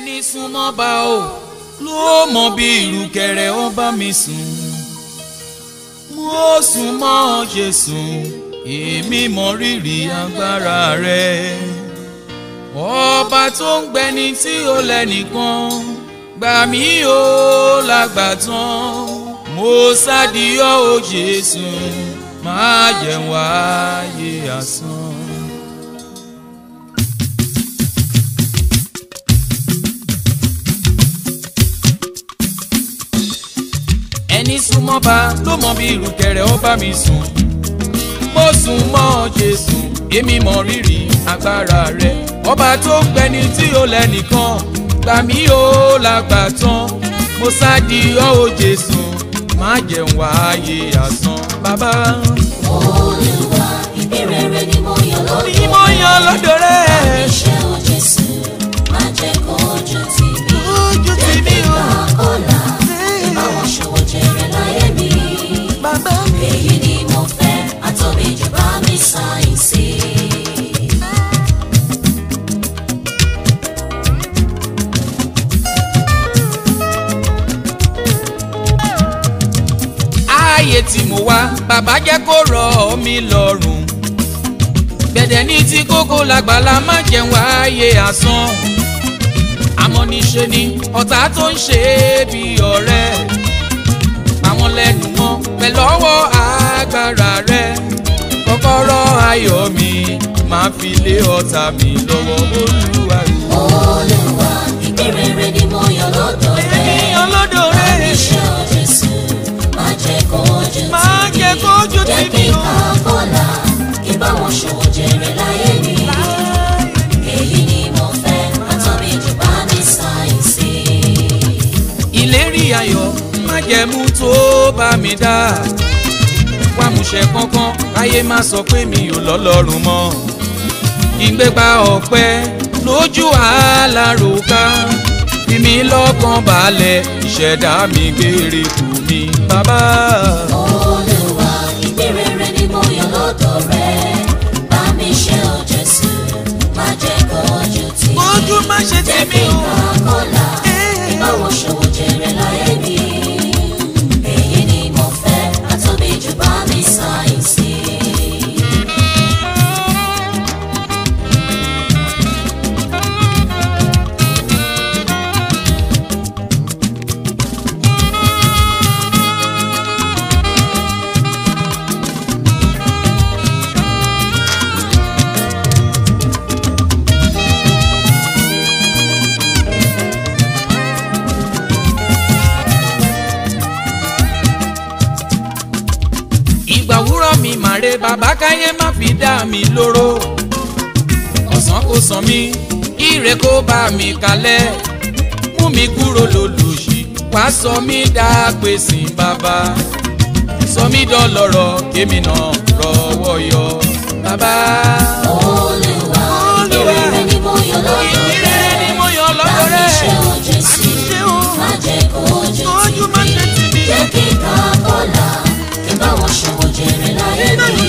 ẹni súnmọ́ bá o ló mọ bí ìrùkẹ̀rẹ̀ ó bá mi sùn mo sùn mọ́ Jésù èmi mọ rírì agbára rẹ ọba tó ń gbẹni tí ó lẹ́nìkan gbà mí o lágbàtàn mo sádìyọ́ o Jésù máa jẹ́ wáyé asán. ẹni súnmọ́ bá ló mọ bí ìrùkẹ̀rẹ̀ ó bá mi sùn mo sùn mọ́ Jésù èmi mọ rírì agbára rẹ ọba tó ń gbẹni tí ó lẹ́nìkan gbà mí ó lágbà tán mo sádi ọ́ o Jésù má jẹun wáyé asán bàbá. Olúwa ìbéèrè rẹ ni mo yàn lọ́dọ̀ ni mo yan lọ́dọ̀ rẹ. Iṣẹ́ o Jésù má jẹ́ kó ojú tì mí. ojú ti ní o. Ìgbà ọ̀la ìbáwọn ṣòwò jèrè láyé mi. bàbá mi. Èyí ni mo fẹ́ àtọ́bí jù bá mi sáyẹ̀nsì. ààyè tí mo wá bàbá jẹ́ kó rọ̀ mí lọ́rùn gbẹ̀dẹ̀ ní tí kókó làgbàlá má jẹun wáyé asán àmọ́ níṣe ni ọ̀tá tó ń ṣe é bí ọ̀rẹ́ àwọn lẹ́nu mọ́ pẹ̀lú ọwọ́ agbára rẹ kọ́kọ́rọ́ ayọ̀ mi máa fi lé ọ̀tá mi lọ́wọ́ olúwa rẹ. Olúwa ìbéèrè rẹ ni mo yàn lọ́dọ̀ rẹ. ènìyàn lọ́dọ̀ rẹ Iṣẹ́ o Jésù má jẹ́ kó ojú tì mí. máa jẹ́ kójú tì Jẹ́ mí kí n o. ká bọ́lá kí báwọn ṣòwò jèrè láyé mi. Èyí ni mo fẹ́ àtọ́bí jù bá mi sáyẹ̀nsì. ìlérí ayọ̀ májẹ̀mú tó bá mi dá wá múṣẹ kankan káyé má sọ pé mi ò lọ́lọ́run mọ́ ìgbégbá ọ̀pẹ lójú àlàròká fi mí lọ́kàn balẹ̀ ìṣẹ̀dá mi gbére kù mí bàbá. Olúwa ìbéèrè rẹ ni mo yàn lọ́dọ̀ rẹ. Bá mi ṣe o Jésù má jẹ́ kó ojú tì mí. ojú má ṣe tì Jẹ́ mí kí n o. ká bọ́lá kí báwọn ṣòwò jèrè láyé mi. Èyí ni mo fẹ́ àtọ́bí jù bá mi sáyẹ̀nsì. ìgbà wúrọ̀ mi màre bàbá káyé má fi dá mi lóró ọ̀sán kò sàn mí ire kó bá mi kalẹ̀ mú mi kúrò lólùṣì wá sọ mí dá pèsè bàbá sọ mí dọlọ́rọ̀ kémi náà rọ́wọ́ yọ bàbá. Olúwa ìbéèrè rẹ ni mo yàn lọ́dọ̀ rẹ. ìrere ni mo yàn lọ́dọ̀ Bá mi rẹ̀. ṣe o Jésù ṣe o. má jẹ́ kó ojú Ojú tì má mí. ṣe tì mí. Jẹ́ kí n ká bọ́lá kí báwọn ṣòwò jèrè láyé mi.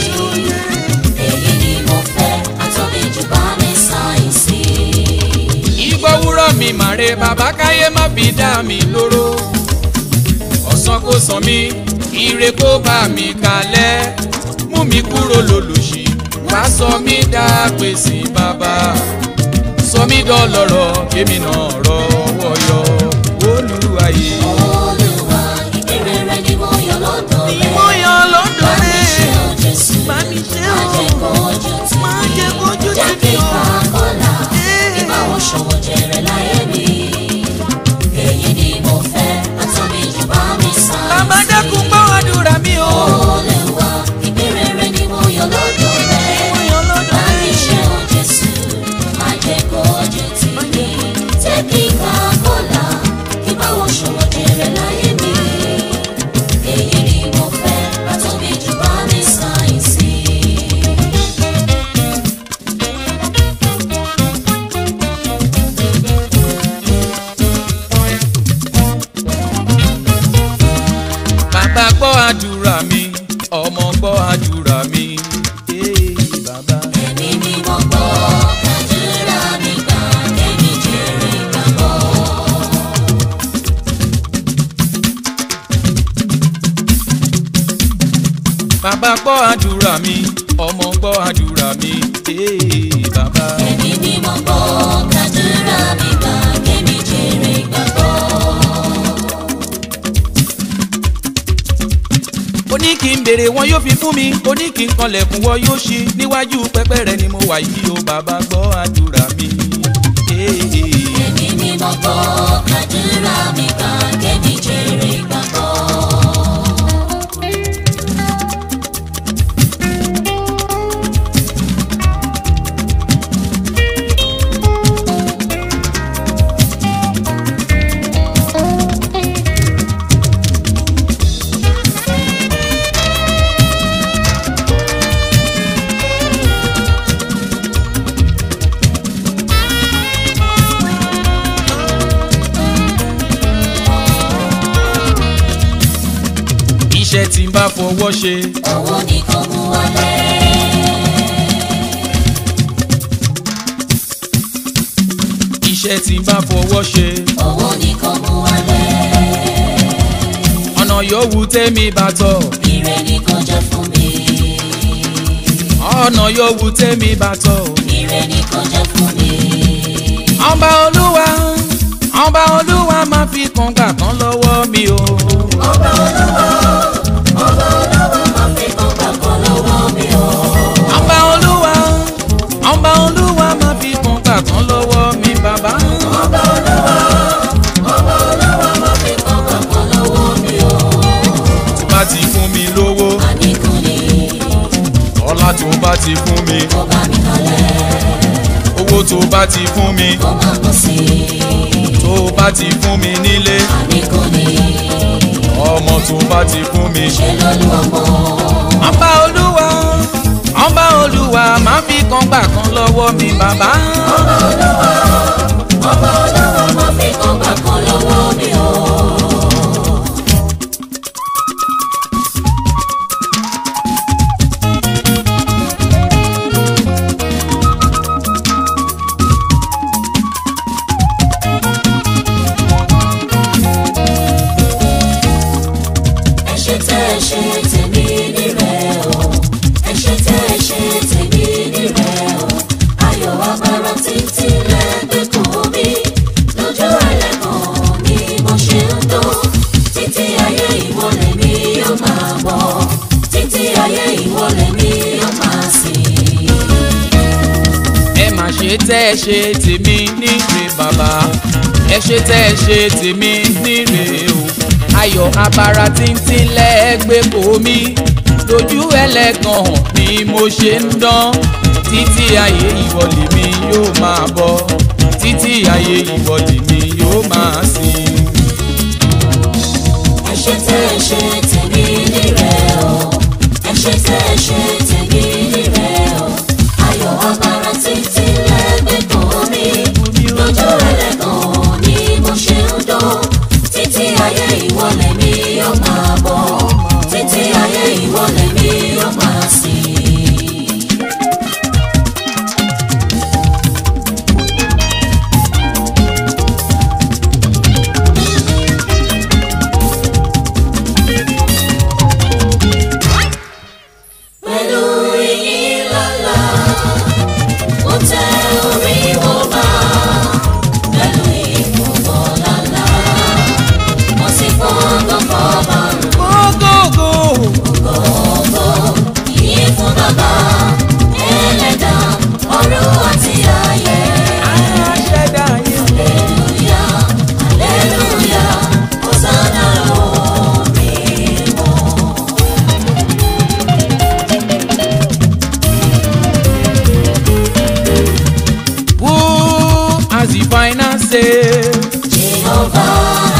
Èyí ni mo fẹ́ àtọ́bí jù bá mi sáyẹ̀nsì. ìgbọ́ wúrọ̀ mi màre bàbá káyé má fi dá mi lóró ọ̀sán kò sàn mí ire kó bá mi kalẹ̀ mú mi kúrò lólùṣì wá sọ mí dá pèsè bàbá sọ mí dọlọ́rọ̀ kémi náà rọ́wọ́ yọ olúwayé. Olúwa ìbéèrè rẹ ni mo yàn lọ́dọ̀ rẹ. yan lọ́dọ̀ Bá mi ṣe o Jésù Bá mi ṣe má o. jẹ́ kó ojú tì Má mí. jẹ́ kójú tì Jẹ́ mí kí n o. ká bọ́lá kí báwọn ṣòwò jèrè láyé mi. Èyí ni mo fẹ́ àtọ́bí jù bá mi sáyẹ̀nsì. bàbá dákun gbọ́ àdúrà mi o. Olúwa ìbéèrè rẹ ni mo yàn lọ́dọ̀ rẹ. Mo yan lọ́dọ̀ Bá mi rẹ̀. ṣe o Jésù má jẹ́ kó ojú tì mí. Jẹ́ kí n ká bọ́lá kí báwọn ṣòwò jèrè láyé mi. Èyí ni mo fẹ́ àtọ́bí jù bá mi sáyẹ̀nsì. bàbá gbọ́ àdúrà mi ọmọ gbọ́ àdúrà mi. Ee, bàbá. Ẹ̀mí mímọ́ gbọ́ kàdúrà mi gbà kẹ́mi jèrè gbàgbọ́. bàbá gbọ́ àdúrà mi ọmọ gbọ́ àdúrà mi ee bàbá. ẹ̀mí mímọ́ gbọ́ kàdúrà mi gbà kémi jèrè gbàgbọ́. ó ní kí n béèrè wọn yóò fi fún mi ó ní kí n kanlẹ̀kùn wọn yóò ṣí níwájú pẹpẹ rẹ ni mo wà yìí o bàbá gbọ́ àdúrà mi. ee. ẹ̀mí mímọ́ gbọ́ kàdúrà mi gbà kémi jèrè gbàgbọ́. iṣẹ́ tí n bá fọwọ́ ṣe owó ni kò mú wálé. iṣẹ́ tí n bá fọwọ́ ṣe owó ni kò mú wálé. ọ̀nà yòówù tẹ́mi bá tọ̀ ire ni kò jẹ́ fún mi. ọ̀nà yòówù tẹ́mi bá tọ̀ ire ni kò jẹ́ fún mi. ọba olúwa ọba olúwa máa fi kan gbà kan lọ́wọ́ mi o. ọba olówó ọba olówó máa fi kàn gbà kan lọ́wọ́ mi o. ọba olúwa ọba olúwa máa fi kan gbà kan lọ́wọ́ mi bàbá. ọba olówó ọba olówó máa fi kàn gbà kan lọ́wọ́ mi o. tó bá ti fún mi lówó àníkù ni ọlá tó bá ti fún mi kó bá mi kalẹ̀ owó tó bá ti fún mi kó má pọ̀ sí i. tó bá ti fún mi nílé àníkù ni ọmọ tó bá ti fún mi. ṣe lólu ọmọ. ọba olúwa ọba olúwa máa fi kan gbà kan lọ́wọ́ mi bàbá. ọba olówó ọba olówó máa fi kàn gbà kan lọ́wọ́ mi o. ẹ ṣe tẹ́ ẹ ṣe tèmi nírẹ̀ o ẹ ṣe tẹ́ ẹ ṣe tèmi nírẹ̀ o ayọ̀ agbára títí lẹ́gbẹ̀ẹ́ kò mí lójú ẹlẹ́kàn ni mo ṣe ń dán títí ayé ìwọlẹ̀ mi yóò máa bọ̀ títí ayé ìwọlẹ̀ mi yóò máa sìn. ẹ má ṣe tẹ́ ẹ ṣe tèmi níre bàbá ẹ ṣe tẹ́ ẹ ṣe tèmi níre o ayọ̀ abara tíntín lẹ́gbẹ̀ẹ́ kò mí lójú ẹlẹ́gàn ni mo ṣe ń dán títí ayé ìwọlé mi yóò máa bọ̀ títí ayé ìwọlé mi yóò máa sìn. ẹ ṣe tẹ́ ẹ ṣe tèmi nírẹ̀ o ẹ ṣe tẹ́ ẹ ṣe tèmi nírẹ̀ o ayọ̀ agbára títí lẹ́gbẹ̀ẹ́ kan mi lójú ẹlẹ́gàn ni mo ṣe ń dán títí ayé ìwọlẹ̀ mi yóò máa bọ̀ títí ayé ìwọlẹ̀ mi yóò máa sìn. pẹ̀lú ìyìn lọ́la ó tẹ orí wọn bá pẹ̀lú ìfúnbọ̀ lọ́la wọ́n sì fọ́ngàn fọ́ba gógógó gbogbo ìyìn fún bàbá ẹlẹ́dà ọ̀run àti ayé aṣẹ̀dá yẹn. aleluya aleluya hosanna orí wọn. Who has the final say? Jehovah